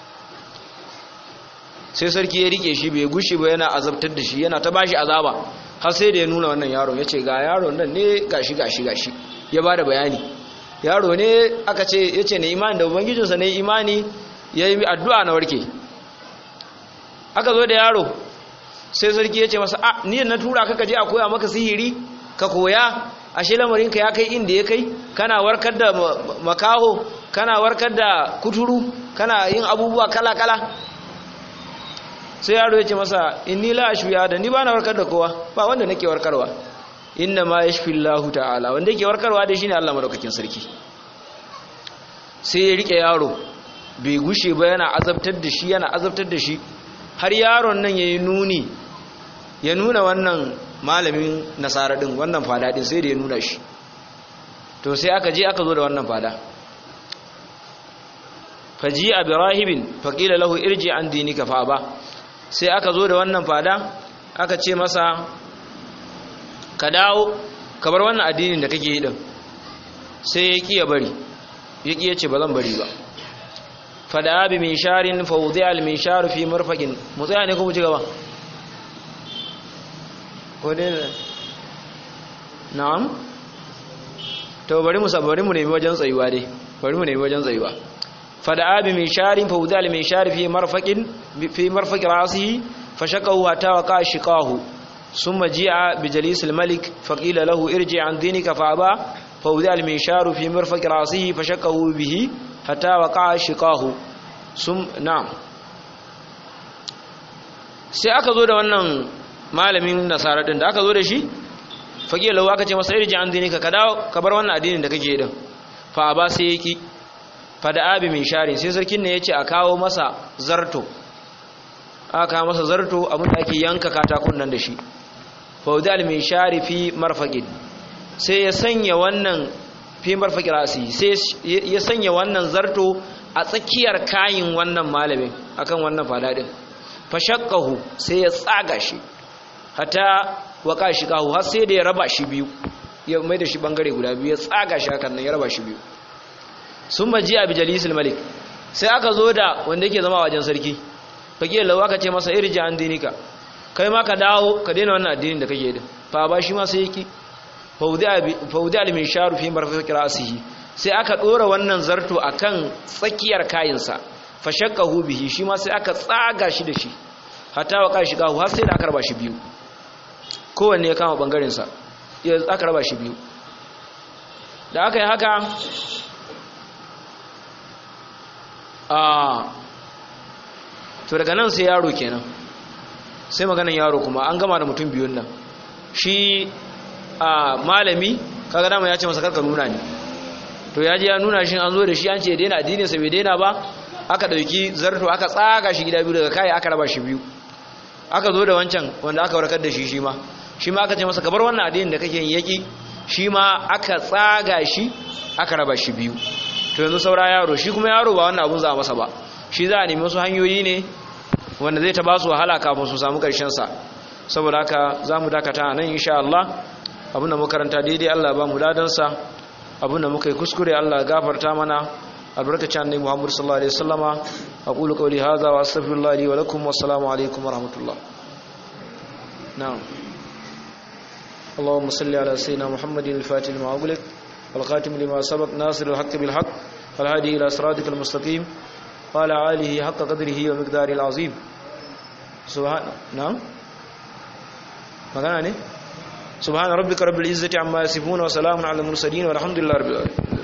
sai sarki ya rike shi bai gushi ba yana azabtar da shi yana ta bashi azaba har sai da ya nuna wannan yaron ya ce ga yaron nan ne gashi gashi gashi ya ba da bayani yaro ne aka ce ya ce na imani da ubangijinsa na imani ya yi addu'a na warke aka zo da yaro sai sarki ya ce masa a ni na tura ka je a koya maka sihiri ka koya ashe lamarinka ya kai inda ya kai kana warkar da makaho kana warkar da kuturu kana yin abubuwa kala-kala sai yaro ya ce masa inni la ashfiya da ni bana warkar da kowa ba wanda nake warkarwa inna ma yashfi Allahu ta'ala wanda yake warkarwa da shine Allah madaukakin sarki sai ya rike yaro bai gushe ba yana azabtar da shi yana azabtar da shi har yaron nan yayi nuni ya nuna wannan malamin nasara din wannan fada din sai da ya nuna shi to sai aka je aka zo da wannan fada faji abirahibin faqila lahu irji an dinika fa ba sai aka zo da wannan fada aka ce masa ka dawo ka bar wannan addinin da kake yi din sai ya ki ya bari ya ki ya ce ba zan bari ba fada bi min sharin fa wudi'a al min shar fi marfaqin mu tsaya ne ko mu ci gaba ko dai na'am to bari mu bari mu nemi wajen tsayuwa dai bari mu nemi wajen tsayuwa fada bi min sharin fa wudi'a al min shar fi marfaqin fi marfaqi ra'sihi fashaqahu hatta waqa shiqahu ثم جاء بجليس الملك فقيل له ارجع عن دينك فأبى فوضع المنشار في مرفق رأسه فشكه به حتى وقع شقاه ثم نعم sai aka zo da wannan malamin nasara din da aka zo da shi fage lawa aka ce masa irji an dinika ka dawo ka bar wannan addinin da kake din fa ba sai yaki fa da abi min shari sai sarkin ne yace a kawo masa zarto aka kawo masa zarto abin da ake yanka katakun nan da shi faudal min shari fi marfaqin sai ya sanya wannan fi marfaqi rasi sai ya sanya wannan zarto a tsakiyar kayin wannan malamin akan wannan fadadin fashaqqahu sai ya tsaga shi hatta waka shi kahu har sai da ya raba shi biyu ya mai da shi bangare guda biyu ya tsaga shi hakan nan ya raba shi biyu sun maji a bijalisul malik sai aka zo da wanda yake zama wajen sarki fage lawa ka ce masa irja an dinika kai ma ka dawo ka daina wannan addinin da kake din fa ba shi ma sai yaki faudi al min sharu fi marfaqi ra'sihi sai aka dora wannan zarto akan tsakiyar kayinsa fa shaqahu bihi shi ma sai aka tsaga shi da shi hatta wa kai shiga har sai da aka raba shi biyu kowanne ya kama bangaren sa ya aka raba shi biyu da aka yi haka a to daga nan sai yaro kenan sai maganan yaro kuma an gama da mutum biyun nan shi a malami kaga dama ya ce masa karka nuna ni to ya ji ya nuna shi an zo da shi an ce daina addinin sa bai daina ba aka dauki zarto aka tsaga shi gida biyu daga kai aka raba shi biyu aka zo da wancan wanda aka warkar da shi shi ma shi ma aka ce masa kabar wannan addinin da kake yin yaki shi ma aka tsaga shi aka raba shi biyu to yanzu saura yaro shi kuma yaro ba wannan abun za a masa ba shi za a nemi wasu hanyoyi ne wanda zai ta ba su wahala kafin su samu sa saboda haka za mu dakata nan insha Allah abinda makaranta daidai Allah ba mu ladansa abinda muka yi kuskure Allah gafarta mana albarkacin annabi Muhammad sallallahu alaihi wasallama aqulu qawli hadha wa astaghfirullah li wa lakum wa assalamu alaikum wa rahmatullah na'am اللهم صل على سيدنا محمد الفاتح لما أغلق والخاتم لما سبق ناصر الحق بالحق والهادي إلى صراطك المستقيم وعلى آله حق قدره ومقداره العظيم سبحان نعم magana ne subhana rabbika rabbil izzati amma yasifun wa salamun ala mursalin walhamdulillahi rabbil alamin